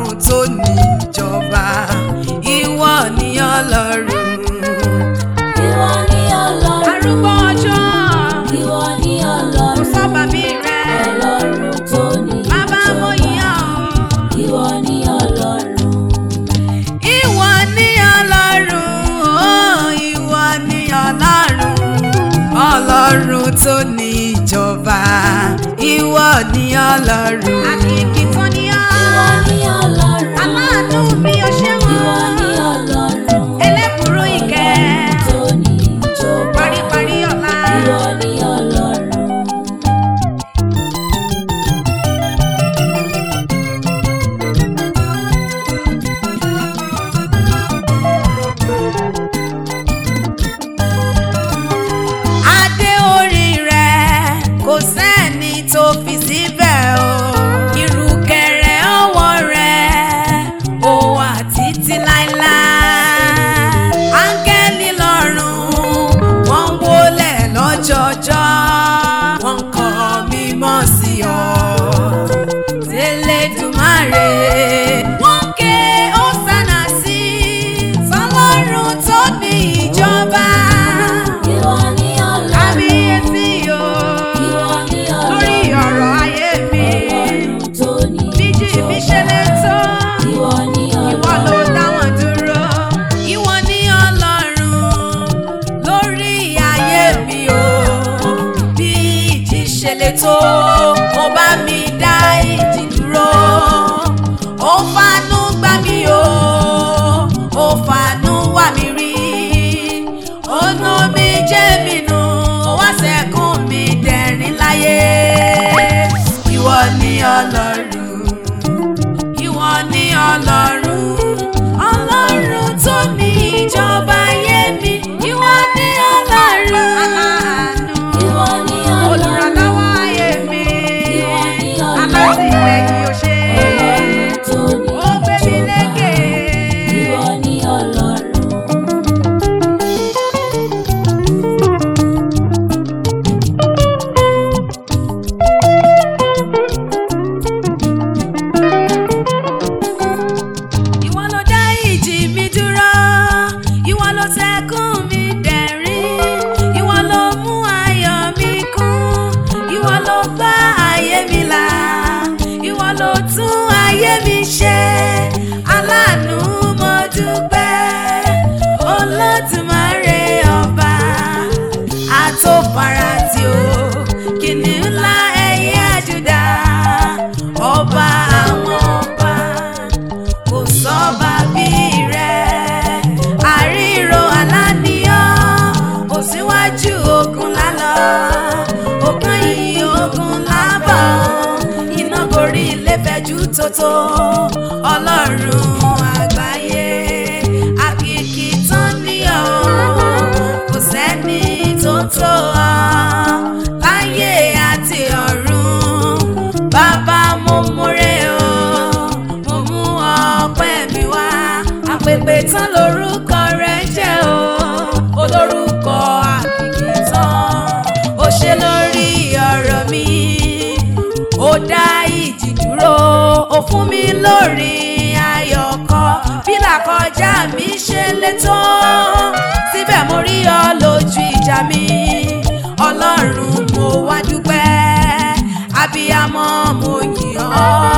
ọlọ́run tó ní ìjọba ìwọ ni ọlọ́run. Ìwọ ni Ọlọ́run. arúgbó ọjọ́ Ìwọ ni kò Ọlọ́run. sọ́ba bí rẹ Ọlọ́run tó ní bàbá mo ìjọba. yàn ọ́. Ìwọ ni Ọlọ́run. ìwọ ni ọlọ́run ó ìwọ ni ọlọ́run ọlọ́run tó ní ìjọba ìwọ ni ọlọ́run. àkìkì tó ní ọ́ Ìwọ ni Ọlọ́run. aláàánú mi ò ṣe Ìwọ ni wọ́n Ọlọ́run. ẹlẹ́kùrú ìkẹ́ tó ní ìjọba. paríparí ọ̀la. Ìwọ ni Ọlọ́run. adé orí rẹ̀ kò sẹ́ni tó fi síbẹ̀ o ìrùkẹ̀rẹ̀ ọwọ́ rẹ̀ ó wà títí láéláé áńgẹ́lì lọ́run wọ́n ń wólẹ̀ lọ́jọ́jọ́ wọ́n ń kọ́ mímọ́ sí ọ tẹlẹdùmarè wọ́n ń ké ọ̀sánà sí tọ́lọ́run tó ní ìjọba Ìwọ ni Ọlọ́run. kábíyèsí o Ìwọ ni lórí Ọlọ́run. ọ̀rọ̀ ayé mi Ọlọ́run tó ní bíjì mi ṣe lè tó Ìwọ ni ìwọ ló Ọlọ́run. dá wọn dúró ìwọ ni ọlọ́run lórí ayé mi o bí ìjì ṣe lè tó mo bá mi dá ìjì dúró ó fanú gbá mi o ó fanú wá mi rí ọ̀nà mi jẹ́ mi nù ó wá sẹ́kùn mi dẹ̀rín láyé ìwọ ni ọlọ́run ìwọ ni ọlọ́run ọlọ́run tó ní ìjọba ayé mi ìwọ ni ọlọ́run aláàánú Ìwọ ni Ọlọ́run. olùrànlọ́wọ́ ayé mi Ìwọ ni Ọlọ́run. alátìlẹ́yìn òṣè Ọlọ́run tó ní ó gbé mi ìjọba. lékè. Ìwọ ni Ọlọ́run. ìwọ ló dá ìjì mi dúró ìwọ ló tẹkùn mi dẹ̀rín ìwọ ló mú ayọ̀ mi kún ìwọ ló gbá ayé mi là ìwọ ló tún ayé mi ṣe aláàánú mo dúpẹ́ olódùmarè ọba àtòfarati o kìnìún ńlá ẹ̀yẹ àjùdá ọba àwọn ọba kò sọ́ba bí rẹ̀ àríro aláníyàn kò síwájú ogun lálọ́ òkan yìí ogun lábọ̀ iná gorí ilé fẹ́jú tótó ọlọ́run àgbáyé àkìkì tán ní ọ kò sẹ́ni tó tó ọ láyé àti ọ̀run bàbá mo múre o mo mú ọpẹ́ mi wá àpèpè tán lórúkọ rẹ̀ jẹ́ o olórúkọ àkìkì tán ó ṣe lórí ọ̀rọ̀ mi ó dá ìjì dúró ó fún mi lórí ayọ̀ kọ bí làkọjá mi ṣe lè tó síbẹ̀ mo rí ọ lójú ìjà mi ọlọ́run mo wá dúpẹ́ abiyamọ mo yìn ọ́